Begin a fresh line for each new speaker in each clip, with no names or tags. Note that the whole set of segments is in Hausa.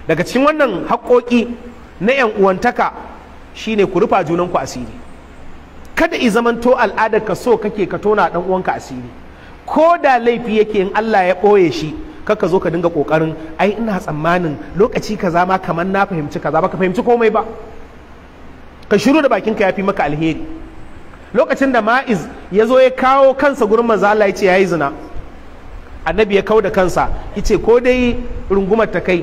daga cikin wannan haƙoƙi na 'yan uwantaka shine ku rufa junanku asiri kada i zamanto al'adar ka so kake ka tona dan uwanka asiri ko da laifi yake in Allah ya ɓoye shi kaka zo ka dinga ƙoƙarin ai ina tsammanin lokaci kaza ma kamar na fahimci kaza ba ka fahimci komai ba ka shiru da bakinka ya fi maka alheri lokacin da ma'iz ya zo ya kawo kansa gurin manzo Allah ya ce yayi zina annabi ya kau da kansa ya ce ko dai rungumar ta kai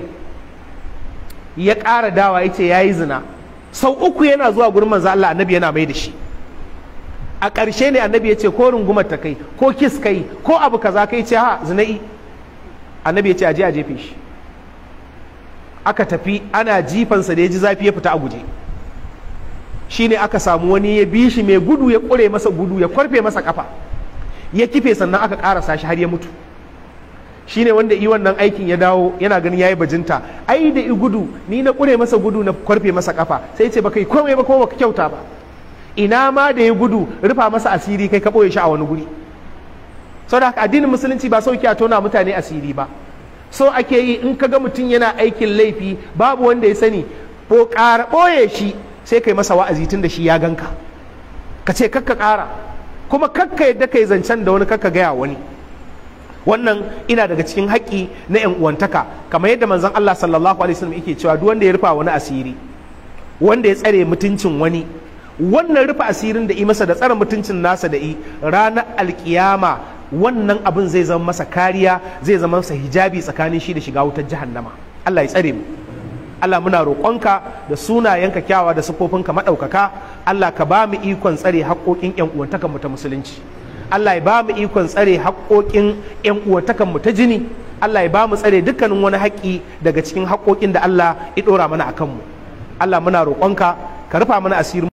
ya ƙara dawa ya ce yayi zina sau uku yana zuwa gurin manzo Allah annabi yana mai da shi a ƙarshe ne annabi ya ce ko rungumar ta kai ko kis kai ko abu kaza kai ce ha zina'i annabi ya ce aje a jefe shi aka tafi ana jifansa da ya ji zafi ya fita a guje shine aka samu wani ya bi shi mai gudu ya ƙure masa gudu ya kwarfe masa kafa ya kife sannan aka ƙarasa shi har ya mutu shine wanda yi wannan aikin ya dawo yana ganin yayi bajinta ai da i gudu ni na ƙure masa gudu na kwarfe masa kafa sai ce baka yi komai ba kuma baka kyauta ba ina ma da ya gudu rufa masa asiri kai ka ɓoye shi a wani guri saboda haka addinin musulunci ba sauki a tona mutane asiri ba so ake yi in ka ga mutum yana aikin laifi babu wanda ya sani ko ƙara ɓoye shi sai kai masa wa'azi tun da shi ya ganka ka ce kakka ƙara kuma kakka yadda kai zancen da wani kakka gaya wani wannan ina daga cikin haƙƙi na yan uwantaka kamar yadda manzon Allah sallallahu alaihi wasallam yake cewa duk wanda ya rufa wani asiri wanda ya tsare mutuncin wani wannan rufe asirin da yi masa da tsare mutuncin nasa da yi ranar alkiyama wannan abin zai zama masa kariya zai zama masa hijabi tsakanin shi da shiga wutar jahannama Allah ya tsare mu Allah muna roƙonka da sunayenka kyawa da siffofinka maɗaukaka Allah ka ba mu ikon tsare haƙoƙin ƴan uwantakan mu ta musulunci Allah ya ba mu ikon tsare haƙoƙin ƴan uwantakan mu ta jini Allah ya ba mu tsare dukkanin wani haƙƙi daga cikin haƙoƙin da Allah ya ɗora mana akan mu Allah muna roƙonka ka rufa mana asirin